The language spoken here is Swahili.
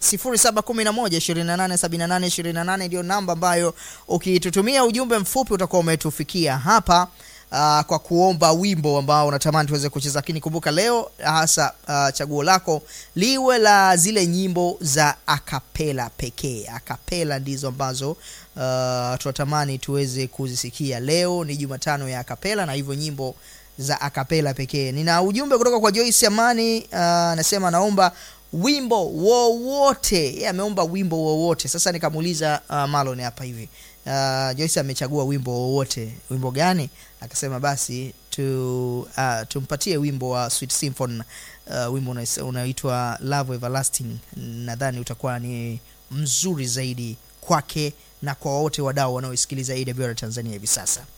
0711287828 ndio namba ambayo ukitutumia ujumbe mfupi utakuwa umetufikia hapa uh, kwa kuomba wimbo ambao unatamani tuweze kucheza, lakini kumbuka leo hasa uh, chaguo lako liwe la zile nyimbo za akapela pekee. Akapela ndizo ambazo uh, tunatamani tuweze kuzisikia. Leo ni Jumatano ya akapela na hivyo nyimbo za akapela pekee. Nina ujumbe kutoka kwa Joyce Amani, anasema uh, naomba wimbo wowote. Yeye ameomba wimbo wowote. Sasa nikamuuliza uh, Marlon hapa hivi uh, Joyce amechagua wimbo wowote, wimbo gani? Akasema basi tu, uh, tumpatie wimbo wa Sweet Symphony uh, wimbo unaitwa Love Everlasting. Nadhani utakuwa ni mzuri zaidi kwake na kwa wote wadau wanaoisikiliza AWR Tanzania hivi sasa.